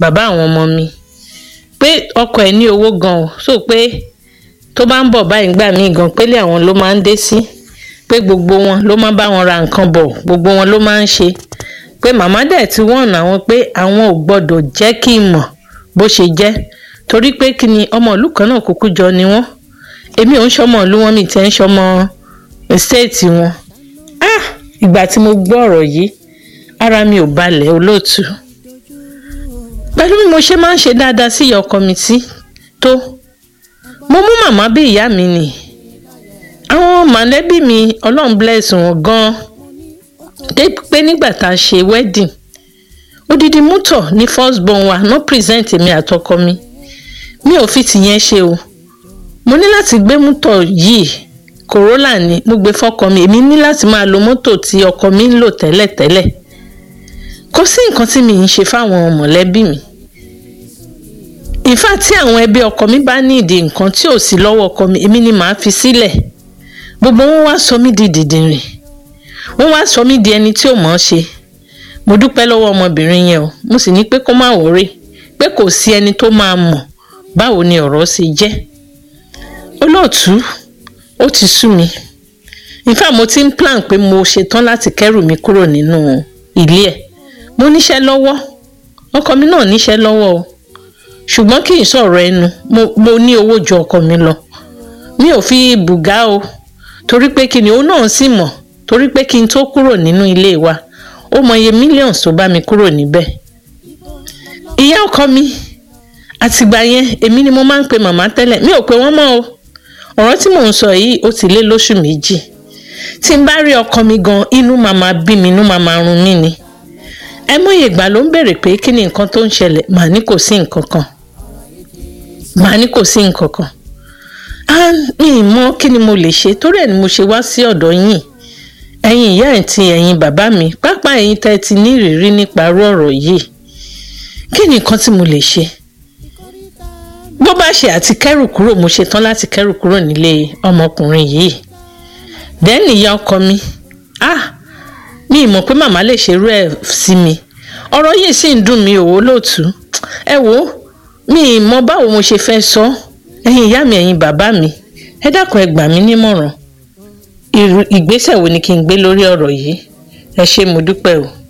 bàbá àwọn ọmọ mi pé ọkọ ẹ̀ ní owó gan o so pé tó bá ń bọ̀ báyìí gbà mí gan pélé àwọn ló máa ń dé sí pé gbogbo wọn ló máa bá wọn ra nǹkan bọ̀ gbogbo wọn ló máa ń ṣe pé màmá dẹ̀ ti wọ̀n àwọn pé àwọn ò gbọ́dọ̀ jẹ́ kí n mọ̀ bó ṣe jẹ́ torí pé kí ni ọmọ ìlú kan náà kúkú jọ ni wọ́n èmi ò ń ṣọmọ ìlú wọn mi tẹ́ ń ṣọmọ ṣéètì wọn ah ìgbà tí mo gbọ́ ọ̀rọ̀ yìí ara mi ò balẹ̀ olóòtú pẹ̀lú bí mo ṣe máa ń ṣe dáadáa sí ìyá ọkọ mi sí tó mo mú màmá bí ìyá mi nì àwọn mọ̀lẹ́bí mi ọlọ́run bless wọn gan-an dé pé nígbà tá a ṣe wedding odidi mútọ̀ ní first born wa no present èmi àtọkọ mi mi ò fi tìyẹn ṣe o mo ní láti gbé mútọ̀ yìí Corolla ni mo gbé fọ́kọ mi èmi ní láti máa lo mọ́tò tí ọkọ mi ń lò tẹ́lẹ̀tẹ́lẹ̀ kò sí nǹkan tí mi ń ṣe fáwọn mọ̀lẹ́bí mi ìfà tí àwọn ẹbí ọkọ mi bá ní ìdí nǹkan tí ò sí lọ́wọ́ ọkọ mi èmi ni màá fi sílẹ̀ gbogbo wọn wá sọ mí di dìdìrìn wọn wá sọ mí di ẹni tí ò mọ̀ ọ́ ṣe mo dúpẹ́ lọ́wọ́ ọmọbìnrin yẹn o mo sì ní pé kó má wọrí pé kò sí ẹni tó máa mọ̀ báwo ni ọ̀rọ̀ ṣe jẹ́ olóòtú ó ti sú mi ìfà mo ti ń plan pé mo ṣetán láti kẹ́rù mi kúrò nínú ilé ẹ̀ mo níṣẹ́ lọ́wọ́ ọkọ mi náà níṣẹ́ lọ́wọ́ o ṣùgbọ́n kì í sọ̀rọ̀ ẹnu mo, mo ní owó ju ọkọ mi lọ mi ò fi bùgá o torí pé kí ni òun náà sì mọ̀ torí pé kí n tó kúrò nínú ilé wa ó mọ iye millions tó bá mi kúrò níbẹ̀ ìyá ọkọ mi àtìgbà yẹn èmi ni mo máa ń pe màmá tẹ́lẹ̀ mi ò pe wọ́n mọ́ o ọ̀rọ̀ tí mò ń sọ yìí ó ti lé lóṣù méjì tí n bá rí ọkọ mi gan inú màmá bí mi inú màmá run mí ni ẹ mọ̀ye ìgbà ló ń béèrè pé kí ni nǹkan tó ń ṣẹlẹ̀ màá ní kò sí nǹkan kan màá ní kò sí nǹkan kan á mi ì mọ̀ kí ni mo lè ṣe torí ẹ̀ ni mo ṣe wá sí ọ̀dọ̀ yín ẹ̀yin ìyá ẹ̀ ti ẹ̀yin bàbá mi pápá ẹ̀yin tẹ́ ẹ ti ní ìrírí nípa irú ọ̀rọ̀ yìí kí ni nǹkan tí mo lè ṣe bó bá ṣe àti kẹ́rù kúrò mo ṣe tán láti kẹ́rù kúrò nílé ọmọkùnrin yìí dẹ́ni ìyá ọkọ mi ah mi ì mọ̀ pé màmá lè ṣerú ẹ̀ sí mi ọ̀rọ̀ yìí sì ń dùn mí òwò lóòtú ẹ wo mi ì mọ̀ báwo mo ṣe fẹ́ sọ ẹ̀yin ìyá mi ẹ̀yin bàbá mi ẹ dákun ẹ gbà mí nímọ̀ràn ìgbésẹ̀ wo ni kí n gbé lórí ọ̀rọ̀ yìí ẹ ṣé mo dúpẹ́ o.